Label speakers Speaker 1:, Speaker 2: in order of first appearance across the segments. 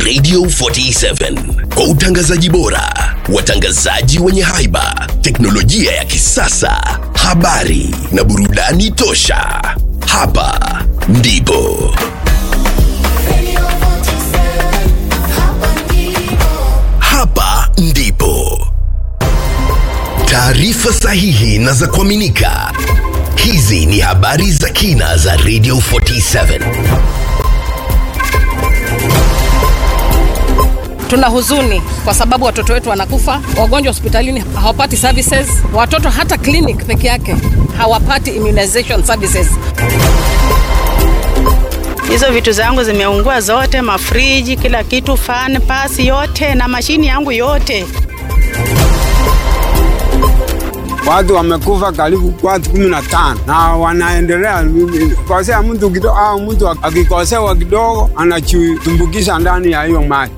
Speaker 1: Radio 47 kwa utangazaji bora, watangazaji wenye haiba, teknolojia ya kisasa, habari na burudani tosha. Hapa ndipo hapa ndipo taarifa sahihi na za kuaminika. Hizi ni habari za kina za Radio 47.
Speaker 2: Tuna huzuni kwa sababu watoto wetu wanakufa, wagonjwa hospitalini hawapati services, watoto hata clinic peke yake hawapati immunization services.
Speaker 3: Hizo vitu zangu zimeungua zote, mafriji, kila kitu, fan, pasi yote na mashini yangu yote.
Speaker 4: Watu wamekufa karibu watu kumi na tano na wanaendelea kosea mtu kidogo, au mtu akikosewa kidogo anachutumbukisha ndani ya hiyo maji.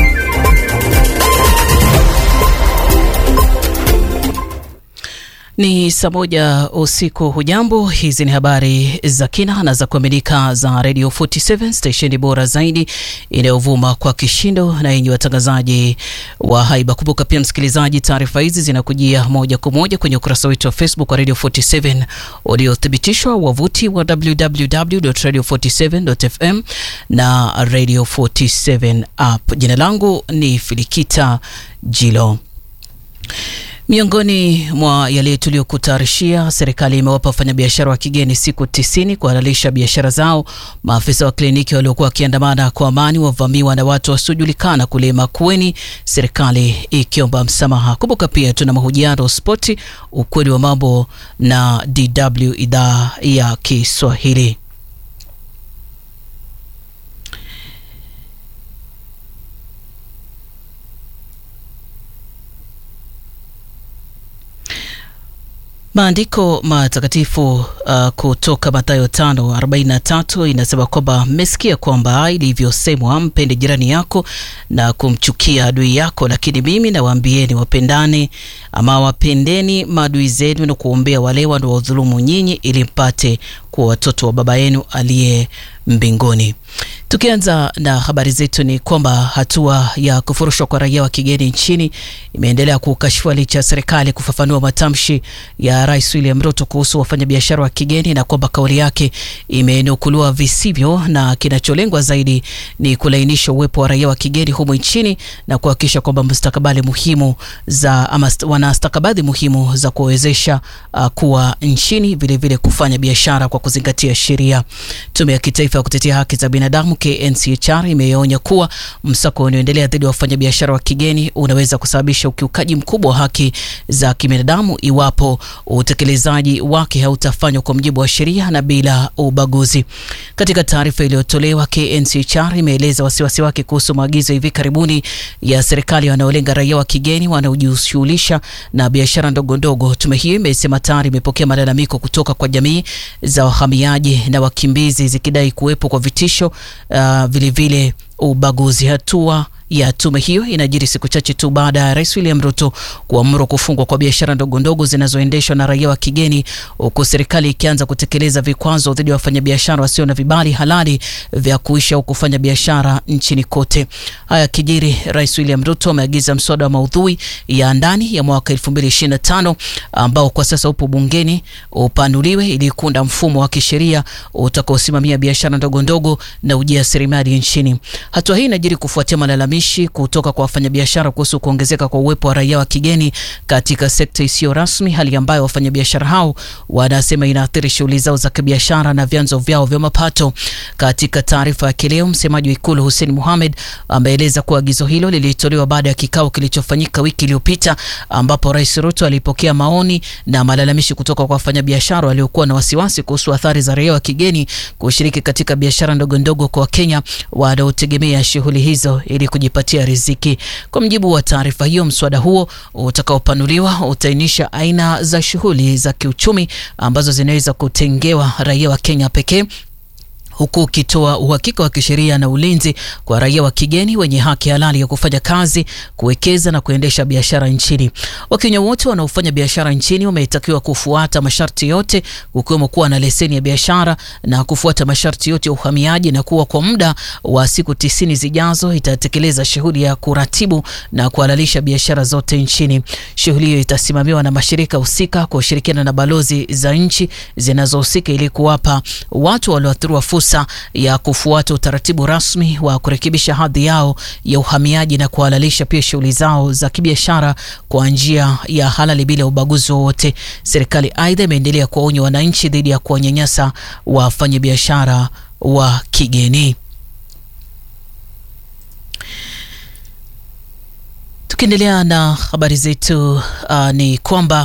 Speaker 5: Ni saa moja usiku. Hujambo, hizi ni habari za kina na za kuaminika za Radio 47 stesheni bora zaidi inayovuma kwa kishindo na yenye watangazaji wa haiba. Kumbuka pia msikilizaji, taarifa hizi zinakujia moja kwa moja kwenye ukurasa wetu wa Facebook wa Radio 47 uliothibitishwa, wavuti wa www.radio47.fm na Radio 47 app. Jina langu ni Filikita Jilo. Miongoni mwa yale tuliyokutayarishia, serikali imewapa wafanyabiashara wa kigeni siku tisini kuhalalisha biashara zao. Maafisa wa kliniki waliokuwa wakiandamana kwa amani wavamiwa na watu wasiojulikana kule Makueni, serikali ikiomba msamaha. Kumbuka pia tuna mahojiano spoti, ukweli wa mambo na DW idhaa ya Kiswahili. Maandiko matakatifu uh, kutoka Mathayo 5:43 inasema kwamba mmesikia kwamba ilivyosemwa, mpende jirani yako na kumchukia adui yako, lakini mimi nawaambieni, wapendane ama wapendeni maadui zenu na kuombea wale wanaodhulumu nyinyi, ili mpate kuwa watoto wa Baba yenu aliye mbinguni. Tukianza na habari zetu ni kwamba hatua ya kufurushwa kwa raia wa kigeni nchini imeendelea kukashifua licha ya serikali kufafanua matamshi ya Rais William Ruto kuhusu wafanyabiashara wa kigeni na kwamba kauli yake imenukuliwa visivyo, na kinacholengwa zaidi ni kulainisha uwepo wa raia wa kigeni humu nchini na kuhakikisha kwamba mustakabali muhimu za ama wana stakabadhi muhimu za kuwezesha uh, kuwa nchini vilevile vile kufanya biashara kwa kuzingatia sheria. Tume ya Kitaifa ya Kutetea Haki za Binadamu KNCHR imeonya kuwa msako unaoendelea dhidi ya wafanyabiashara wa kigeni unaweza kusababisha ukiukaji mkubwa wa haki za kibinadamu iwapo utekelezaji wake hautafanywa kwa mujibu wa sheria na bila ubaguzi. Katika taarifa iliyotolewa, KNCHR imeeleza wasiwasi wake kuhusu maagizo hivi karibuni ya serikali wanaolenga raia wa kigeni wanaojishughulisha na biashara ndogo ndogo. Tume hiyo imesema tayari imepokea malalamiko kutoka kwa jamii za wahamiaji na wakimbizi zikidai kuwepo kwa vitisho uh, vilevile ubaguzi. Hatua ya tume hiyo inajiri siku chache tu baada ya Rais William Ruto kuamuru kufungwa kwa biashara ndogo ndogo zinazoendeshwa na raia wa kigeni, huku serikali ikianza kutekeleza vikwazo dhidi ya wafanyabiashara wasio na vibali halali vya kuishi au kufanya biashara nchini kote. Haya kijiri, Rais William Ruto ameagiza mswada wa maudhui ya ndani ya mwaka 2025 ambao kwa sasa upo bungeni upanuliwe ili kuunda mfumo wa kisheria utakaosimamia biashara ndogo ndogo na ujasiriamali nchini. Hatua hii inajiri kufuatia malalamishi kutoka kwa wafanyabiashara kuhusu kuongezeka kwa uwepo wa raia wa kigeni katika sekta isiyo rasmi, hali ambayo wafanyabiashara hao wanasema inaathiri shughuli zao za kibiashara na vyanzo vyao vya mapato. Katika taarifa yake leo, msemaji wa Ikulu Hussein Mohamed ameeleza kuwa agizo hilo lilitolewa baada ya kikao kilichofanyika wiki iliyopita, ambapo Rais Ruto alipokea maoni na malalamishi kutoka kwa wafanyabiashara waliokuwa na wasiwasi kuhusu athari za raia wa kigeni kushiriki katika biashara ndogo ndogo kwa Wakenya wanaotegemea shughuli hizo ili kujipatia riziki. Kwa mjibu wa taarifa hiyo, mswada huo utakaopanuliwa utaainisha aina za shughuli za kiuchumi ambazo zinaweza kutengewa raia wa Kenya pekee huku ukitoa uhakika wa kisheria na ulinzi kwa raia wa kigeni wenye haki halali ya kufanya kazi, kuwekeza na kuendesha biashara nchini. Wakenya wote wanaofanya biashara nchini wametakiwa kufuata masharti yote, kukiwemo kuwa na leseni ya biashara na kufuata masharti yote ya uhamiaji, na kuwa kwa muda wa siku tisini zijazo itatekeleza shughuli ya kuratibu na kuhalalisha biashara zote nchini. Shughuli hiyo itasimamiwa na mashirika husika kwa ushirikiana na balozi za nchi zinazohusika ili kuwapa watu walioathiriwa fursa ya kufuata utaratibu rasmi wa kurekebisha hadhi yao ya uhamiaji na kuhalalisha pia shughuli zao za kibiashara kwa njia ya halali bila ubaguzi wowote. Serikali aidha imeendelea kuwaonya wananchi dhidi ya kuwanyanyasa wafanyabiashara wa kigeni. Tukiendelea na habari zetu, uh, ni kwamba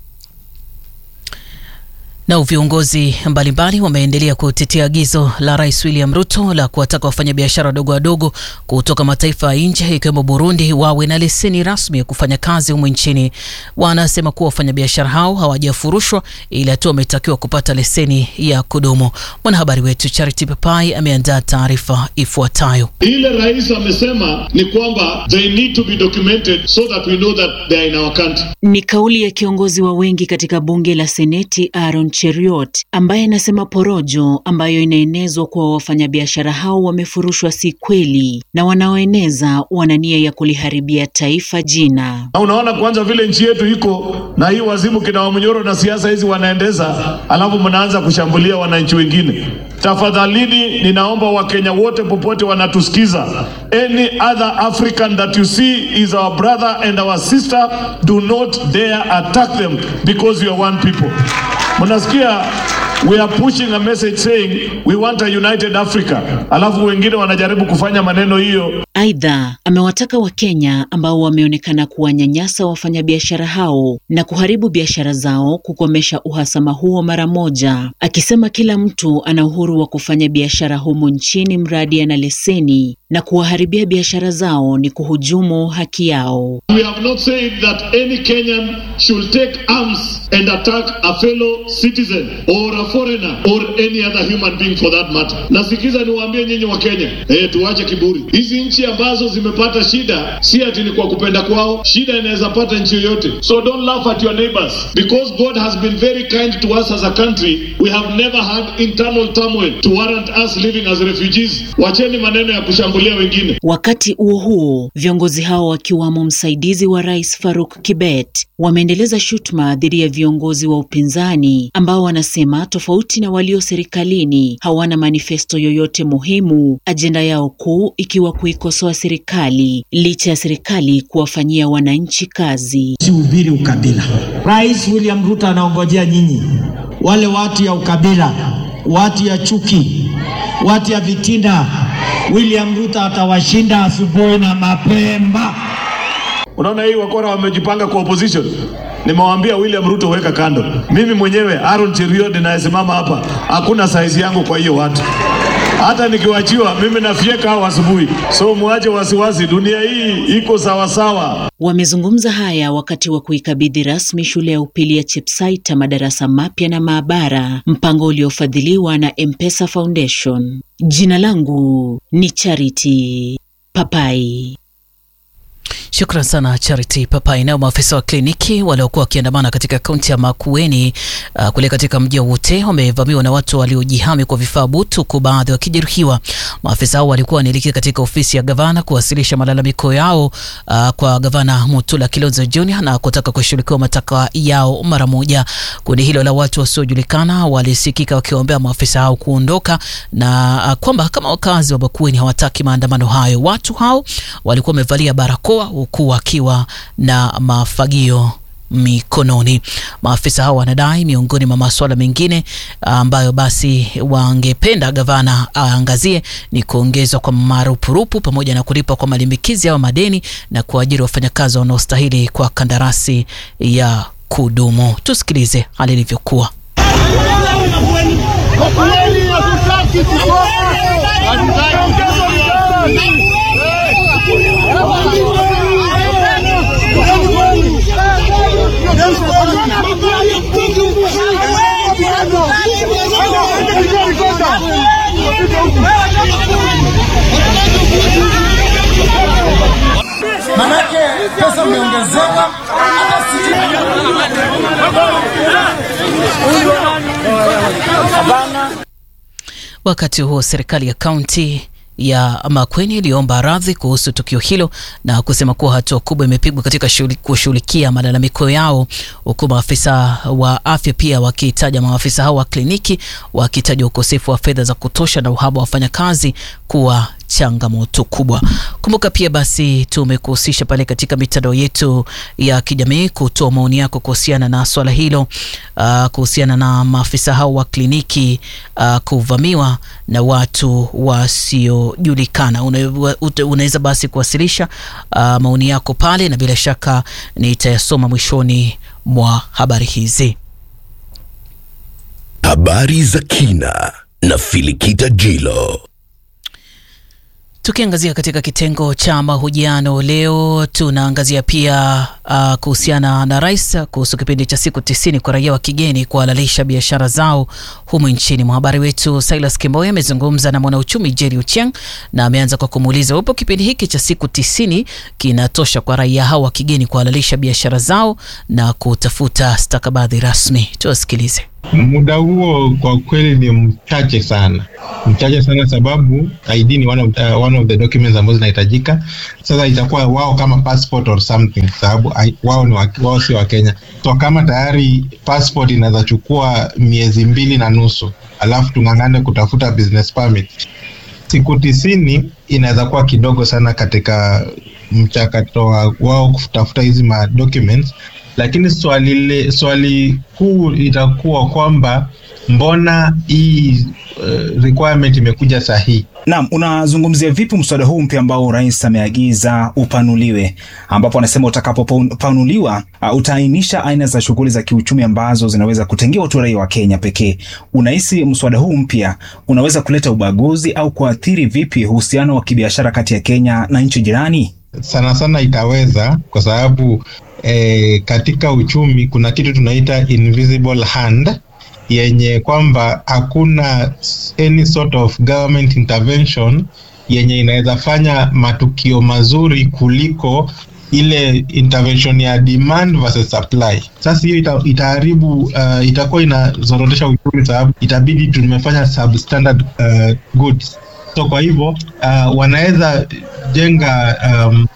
Speaker 5: Nao viongozi mbalimbali wameendelea kutetea agizo la Rais William Ruto la kuwataka wafanyabiashara wadogo wadogo kutoka mataifa ya nje ikiwemo Burundi wawe na leseni rasmi ya kufanya kazi humu nchini. Wanasema kuwa wafanyabiashara hao hawajafurushwa, ila tu wametakiwa kupata leseni ya kudumu. Mwanahabari wetu Charity Papai ameandaa taarifa ifuatayo.
Speaker 6: Ile rais amesema ni kwamba they need to be documented so that we know that they are in our country.
Speaker 7: Ni kauli ya kiongozi wa wengi katika bunge la Seneti Aaron Cheriot ambaye anasema porojo ambayo inaenezwa kuwa wafanyabiashara hao wamefurushwa si kweli na wanaoeneza wana nia ya kuliharibia taifa jina.
Speaker 6: Na unaona kwanza vile nchi yetu iko na hii wazimu kina Wamnyoro na siasa hizi wanaendeza, alafu mnaanza kushambulia wananchi wengine. Tafadhalini, ninaomba Wakenya wote popote wanatusikiza, any other African that you see is our brother and our sister, do not dare attack them because we are one people. Mnasikia, we are pushing a message saying we want a united Africa, alafu wengine wanajaribu kufanya maneno hiyo.
Speaker 7: Aidha, amewataka Wakenya ambao wameonekana kuwanyanyasa wafanyabiashara hao na kuharibu biashara zao kukomesha uhasama huo mara moja, akisema kila mtu ana uhuru wa kufanya biashara humu nchini mradi ana leseni na kuwaharibia biashara zao ni kuhujumu haki yao.
Speaker 6: We have not said that any Kenyan should take arms and attack a fellow citizen or a foreigner or any other human being for that matter. Nasikiza niwaambie nyinyi wa Kenya, eh, tuache kiburi. Hizi nchi ambazo zimepata shida si ati ni kwa kupenda kwao, shida inaweza pata nchi yoyote. So don't laugh at your neighbors because God has been very kind to us as a country. We have never had internal turmoil to warrant us living as refugees. Wacheni maneno ya kushambulia wengine.
Speaker 7: Wakati huo huo, viongozi hao wakiwamo msaidizi wa rais Faruk Kibet wameendeleza shutuma dhidi ya viongozi wa upinzani ambao wanasema tofauti na walio serikalini hawana manifesto yoyote muhimu, ajenda yao kuu ikiwa kuikosoa serikali licha ya serikali kuwafanyia wananchi kazi.
Speaker 8: Sihubiri ukabila. Rais William Ruto anaongojea nyinyi, wale watu ya ukabila, watu ya chuki, watu ya vitina. William Ruto atawashinda asubuhi na mapema.
Speaker 6: Unaona hii wakora wamejipanga kwa opposition. Nimewaambia William Ruto weka kando. Mimi mwenyewe Aaron Cheruiyot ninayesimama hapa, hakuna saizi yangu kwa hiyo watu. Hata nikiwachiwa mimi nafyeka hao asubuhi, so muache wasiwasi, dunia hii iko sawasawa.
Speaker 7: Wamezungumza haya wakati wa kuikabidhi rasmi shule ya upili ya Chepsaita madarasa mapya na maabara, mpango uliofadhiliwa na M-Pesa Foundation. Jina langu ni Charity Papai.
Speaker 5: Shukran sana Charity Papai. Nao maafisa wa kliniki waliokuwa wakiandamana katika kaunti ya Makueni uh, kule katika mji wa Ute wamevamiwa na watu waliojihami kwa vifaa butu, huku baadhi wakijeruhiwa. Maafisa hao walikuwa wanaelekea katika ofisi ya gavana kuwasilisha malalamiko yao uh, kwa gavana Mutula Kilonzo Junior na kutaka kushughulikiwa matakwa yao mara moja. Kundi hilo la watu wasiojulikana walisikika wakiwaombea maafisa hao kuondoka na uh, kwamba kama wakazi wa Makueni hawataki maandamano hayo. Watu hao walikuwa wamevalia barakoa huku wakiwa na mafagio mikononi. Maafisa hao wanadai miongoni mwa masuala mengine ambayo basi wangependa gavana aangazie ni kuongezwa kwa marupurupu pamoja na kulipa kwa malimbikizi au madeni na kuajiri wafanyakazi wanaostahili kwa kandarasi ya kudumu. Tusikilize hali ilivyokuwa.
Speaker 9: Manake pesa imeongezewa hata
Speaker 5: Wakati huo serikali ya kaunti ya Makueni iliomba radhi kuhusu tukio hilo na kusema kuwa hatua kubwa imepigwa katika shughuli- kushughulikia malalamiko yao, huku maafisa wa afya pia wakitaja maafisa hao wa kliniki wakitaja ukosefu wa fedha za kutosha na uhaba wa wafanyakazi kuwa changamoto kubwa. Kumbuka pia basi tumekuhusisha pale katika mitandao yetu ya kijamii kutoa maoni yako kuhusiana na swala hilo, uh, kuhusiana na maafisa hao wa kliniki uh, kuvamiwa na watu wasiojulikana. Una- ute- Unaweza basi kuwasilisha uh, maoni yako pale, na bila shaka nitayasoma mwishoni mwa habari hizi.
Speaker 1: Habari za kina na Filikita Jilo.
Speaker 5: Tukiangazia katika kitengo cha mahojiano leo, tunaangazia pia uh, kuhusiana na rais kuhusu kipindi cha siku tisini kwa raia wa kigeni kuhalalisha biashara zao humu nchini. Mwhabari wetu Silas Kimboya amezungumza na mwanauchumi Jerry Ochieng na ameanza kwa kumuuliza upo kipindi hiki cha siku tisini kinatosha kwa raia hao wa kigeni kuhalalisha biashara zao na kutafuta stakabadhi rasmi. Tuwasikilize.
Speaker 10: Muda huo kwa kweli ni mchache sana, mchache sana sababu ID ni one of, uh, one of the documents ambazo zinahitajika. Sasa itakuwa wao kama passport or something, sababu I- wao ni wa, wao si wa Kenya. So kama tayari passport inaweza chukua miezi mbili na nusu, alafu tung'ang'ane kutafuta business permit, siku tisini inaweza kuwa kidogo sana katika mchakato wa wao kutafuta hizi ma documents lakini swali le, swali kuu itakuwa kwamba mbona hii uh, requirement imekuja sahihi
Speaker 11: Naam, unazungumzia vipi mswada huu mpya ambao rais ameagiza upanuliwe, ambapo anasema utakapopanuliwa uh, utaainisha aina za shughuli za kiuchumi ambazo zinaweza kutengewa tu raia wa Kenya pekee. Unahisi mswada huu mpya unaweza kuleta ubaguzi au kuathiri vipi uhusiano wa kibiashara kati ya Kenya na nchi jirani?
Speaker 10: sana sana itaweza kwa sababu eh, katika uchumi kuna kitu tunaita invisible hand yenye kwamba hakuna any sort of government intervention yenye inaweza fanya matukio mazuri kuliko ile intervention ya demand versus supply. Sasa hiyo ita, itaharibu uh, itakuwa inazorotesha uchumi sababu itabidi tumefanya substandard uh, goods so kwa hivyo uh, wanaweza jenga um,